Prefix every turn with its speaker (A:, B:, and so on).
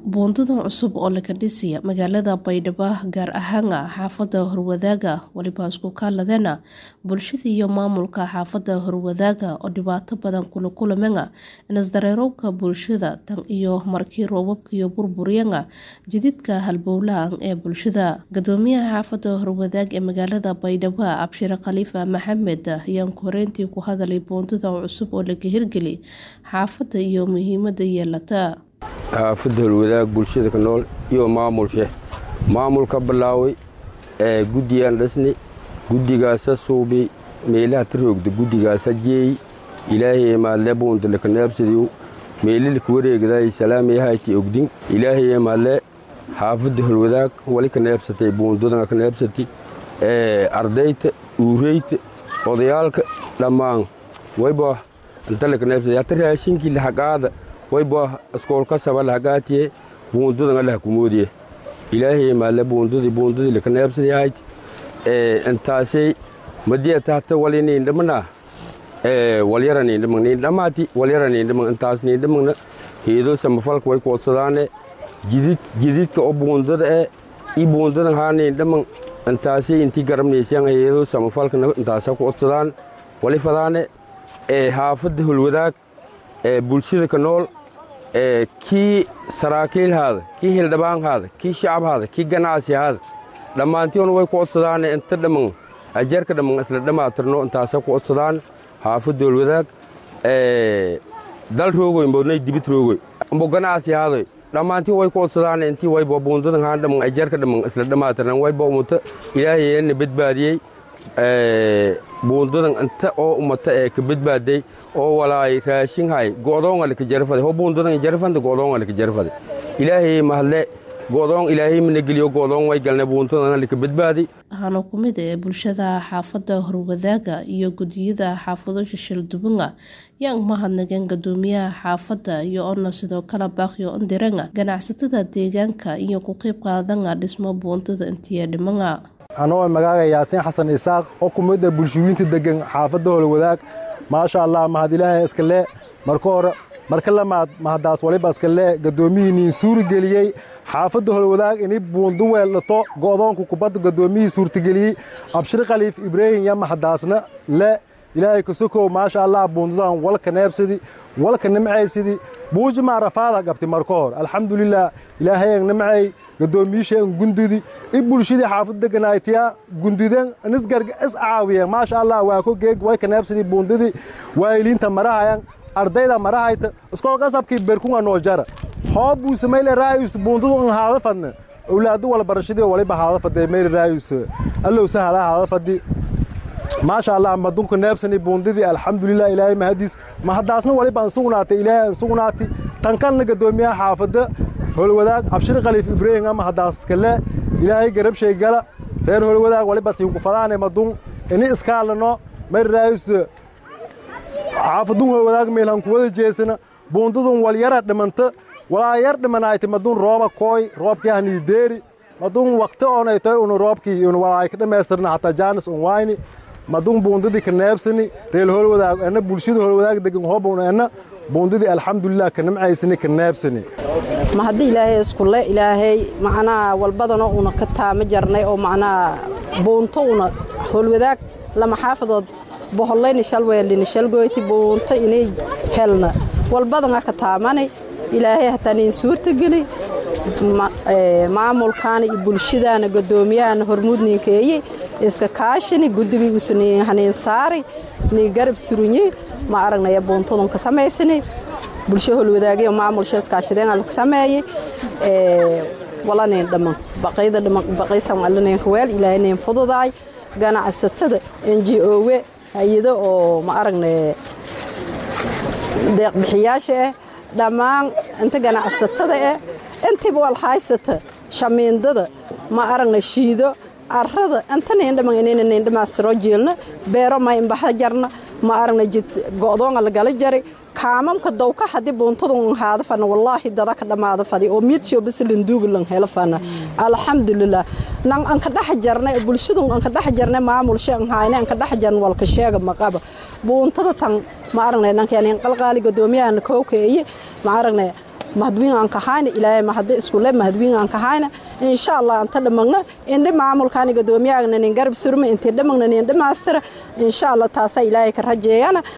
A: buundadan cusub oo laga dhisaya magaalada baydhabo gaar ahaana xaafada horwadaaga waliba isku kaaladena bulshada iyo maamulka xaafada horwadaaga oo dhibaato badan kula kulamena inasdareerowka bulshada tan iyo markii roobabka iyo burburyana jididka halbowlahan ee bulshada gadoomiyaha xaafada horwadaag ee magaalada baydhabo abshire khaliifa maxamed ayaan koreyntii ku hadalay buundadan cusub oo laga hirgeli xaafada iyo muhiimada yeelata
B: xaafadda holwadaag bulshada ka nool iyo maamulshe maamulka bilaaway ee guddiyaan dhisni guddigaasa suubi meelaha taroogda guddigaasa jeey ilaahay emaadle buundale ka neebsadiyu meelilka wareegdaay salaamayahayti ogdin ilaahay emaadle xaafadda holwadaag wali ka neebsatay buundadana ka neebsati ee ardayta uureyta odayaalka dhammaan wayba intale ka neebsatay hata raashinkii lahaqaada wayba iskoolka saba lahagaatiye buundadan allah kumoodiye ilaahay maale buundadii buundadii laka neebsadayahayd intaasay madiyata hata wali niindhamana walyara niindhamang niindhamaati walyara niindhamang intaas niindhamangna heedo samafalka way koodsadaane jidid jididka oo buundada ee i buundadan haa niindhamang intaasay intii garabnaysaan heedo samafalkana intaasa koodsadaan wali fadaane ee haafadda holwadaag ee bulshada ka nool ee kii saraakiilhaada kii hildhibaanhaada kii shacabhaada kii ganacsihaada dhammaantiona way ku odsadaane inta dhamman ajarka dhamman isla dhammaatirno intaasa ku odsadaan xaafadda holwadaag dal roogoy mbodnay dibid roogoy mbo ganacsihaada dhammaantii way ku odsadaane intii wayba buundadan haan dhamman ajarka dhamman isla dhammaatirnan wayba umata ilaahayeenna badbaadiyey buundadan inta oo umata ee ka badbaaday oo walaay raashinhay go'doonga laka jarfade ho buundadan jarfande go'doonga laka jarfade ilaahay mahadle go'doon ilaahay mana geliyo go'doon way galne buundadan laka badbaadi
A: waxaana ku mid ee bulshada xaafada horwadaaga iyo gudiyada xaafado shishildubanga yaan mahadnageen gadoomiyaha xaafada iyo ona sidoo kale baaqyo ondiranga ganacsatada deegaanka iyo ku qeyb qaadanga dhismo buundada intiya dhimanga
C: anoo magaaga yaasiin xasan isaaq oo ku mid a bulshooyinta deggan xaafadda holwadaag maasha allah mahad ilaahay iskale marka hore marka lamaad mahadaas waliba iskale gadoomihiiniin suuri geliyey xaafadda holwadaag inay buundu weeldhato go'doonka kubadda gadoomiyihii suurtageliyey abshir khaliif ibraahim ya mahadaasna le ilaahay kasokow maasha allah buundadan walka neebsadi walka nimcaysidii buujimaa rafaada qabti marka hor alxamdulilah ilaahayan nimcay gadoomiyiishaen gundudi i bulshadii xaafad deganaaytiya gunduden nisgarga is caawiyen maasha allah waa ko geeg walka neebsadii buundadii waayiliinta marahayan ardayda marahayta iskool qasabkii berkunga noo jara hoo buuse mayle raayus buundadu in haada fadne owlaadu wal barashadii waliba haada fadee mayle raayus allowsa hala haada fadi maasha allah madunka neebsani buundadii alxamdulilah ilaahay mahadiis mahadaasna waliba ansugnaatay ilaahay ansugnaati tankalna gadoomiyaha xaafadda holwadaag abshir khaliif ibraahim ama hadaas kale ilaahay garabshay gala reer holwadaag waliba siinku fadaane madun ini iskaalano mari raayus xaafadun holwadaag meelhan kuwada jeesana buundadun walyara dhimanta walaa yar dhimanayti madun rooba kooy roobkii hanii deeri madun waqti oonaytoy unu roobkii unu walaay ka dhammaystirna hataa jaanis un wayni madun buundadii ka neebsani reel holwadaag enna bulshada holwadaag degan hoobun enna buundadii alxamdulilah ka nimcaysani ka neebsani
D: ma haddii ilaahay iskule ilaahay macnaha walbadana una ka taama jarnay oo macnaha buunto una holwadaag lama xaafadood bohollayni shalweelini shalgoyti buunto inay helna walbadana ka taamanay ilaahay hataa nin suurtageli maamulkaana iyo bulshadaana gadoomiyahana hormuudninkeeye iska kaashani guddigiisu ni haniin saari ni garab surunye ma aragnaya buuntadun ka samaysani bulsho holwadaagyo maamulsha iskaashadeen alka sameeye walanin dhamman baqayda dhamman baqaysan allaneenka weel ilaahay nin fududaay ganacsatada NGO-we hayado oo ma aragnay deeq bixiyaasha ah dhammaan inta ganacsatada ah intiba wal haysata shamiindada ma aragnay shiido arrada inta niindhaman inayna niindhamaa siro jielna beero ma imbaxa jarna ma aragnay jid go'doonga lagala jari kaamamka dawka haddii buuntadun haada fana wallaahi dada ka dhammaada fadi oo miidshow basilin duugilan helo fana alxamdulilah nan anka dhex jarnay bulshadun anka dhex jarnay maamulsha an hayne anka dhex jarn walka sheega maqaba buuntada tan ma aragnay nankanin qalqaali gadoomiyahana kowkeeye ma aragnay mahadwiin aan kahayna ilaahay mahadi iskule mahadwiin aan kahayna insha allah anta dhamagna indhi maamulkaani gadoomiyaagna nin garab surma intii dhamagna nin dhamaastira insha allah taasaa ilaahay ka rajeeyana